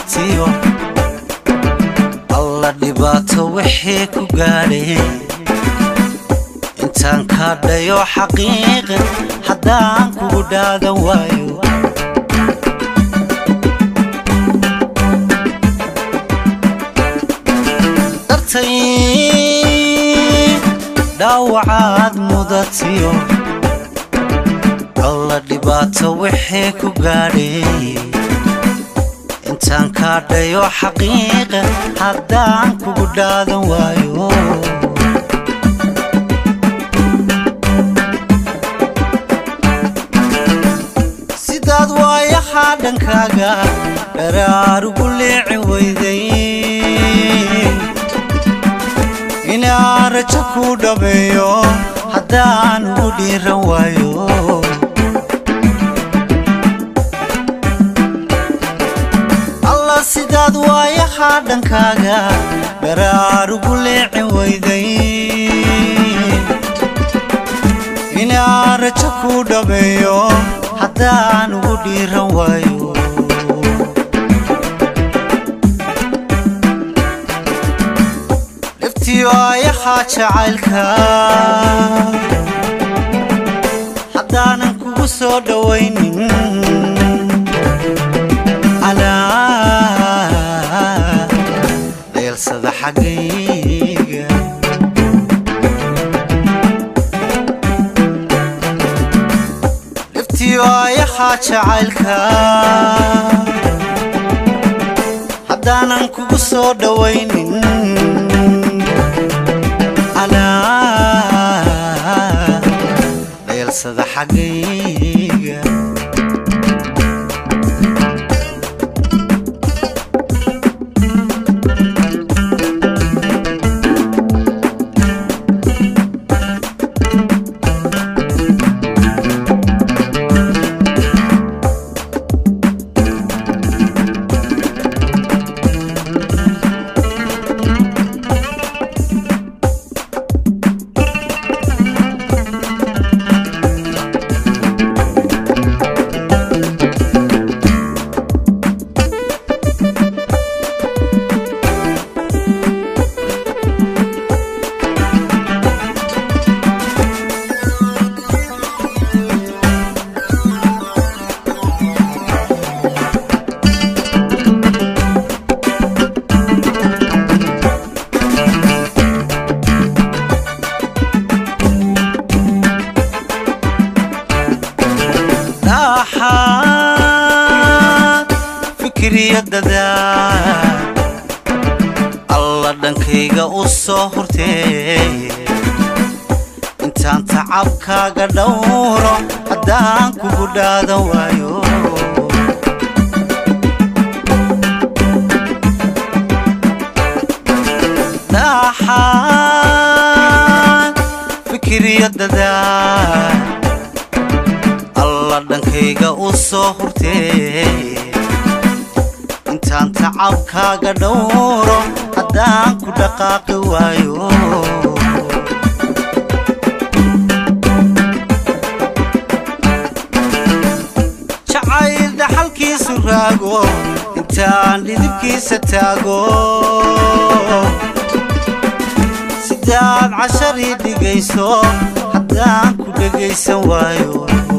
mudatiyo alla dhibaato wixii ku gaadhay intaan kaadhayo xaqiiqa haddaan kugu dhaadan waayo dartay dhaawacaad mudatiyo alla dhibaato wixii ku gaadhay intaan kaadhayo xaqiiqa haddaan kugu dhaadan waayo sidaad waayahaa dhankaaga dharaarugu leeci weyday inaan rajo ku dhameeyo haddaan ugu dhiiran waayo alla sidaad waayahaa dhankaaga dharaarugu leeci weyday inaan rajo ku dhameeyo haddaan ugu dhiiran waayo dhiftiyo ayahaa jacaylka haddaanan kugu soo dhowaynin alaa dheelsada xaggayga dhiftiyo ayahaa jacaylka haddaanan kugu soo dhowaynin alaa dheelsada xaggayga dhaxaad fikriyadada alla dhankayga u soo hurtee intaan tacabkaaga dhowro haddaan kugu dhaadan waayo dhaxaad fikriyadada alla dhankayga u soo hurtee intaan tacabkaaga dhowro haddaan ku dhaqaaqi waayo jacayl dhaxalkiisu raago intaan dhidibkiisa taago sidaad casharii dhigayso haddaan ku dhegaysan waayo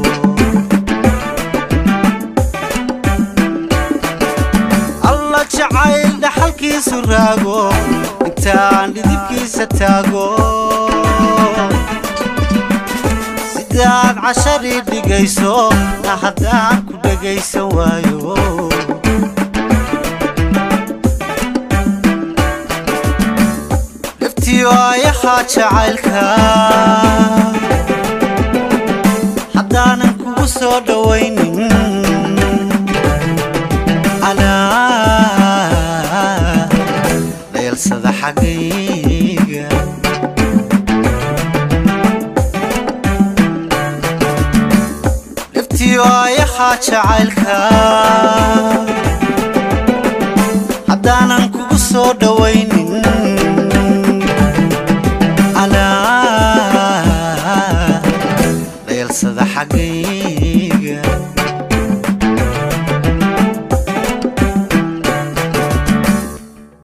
alla jacayl dhaxalkiisu raago intaan dhidibkiisa taago sidaad casharii dhigayso haddaan ku dhegaysan waayo dhiftiyo ayahaa jacaylka haddaanan kugu soo dhowaynin alaa dheelsada xaggayga dhiftiyo ayahaa jacaylka haddaanan kugu soo dhowaynin alaa dheelsada xaggayga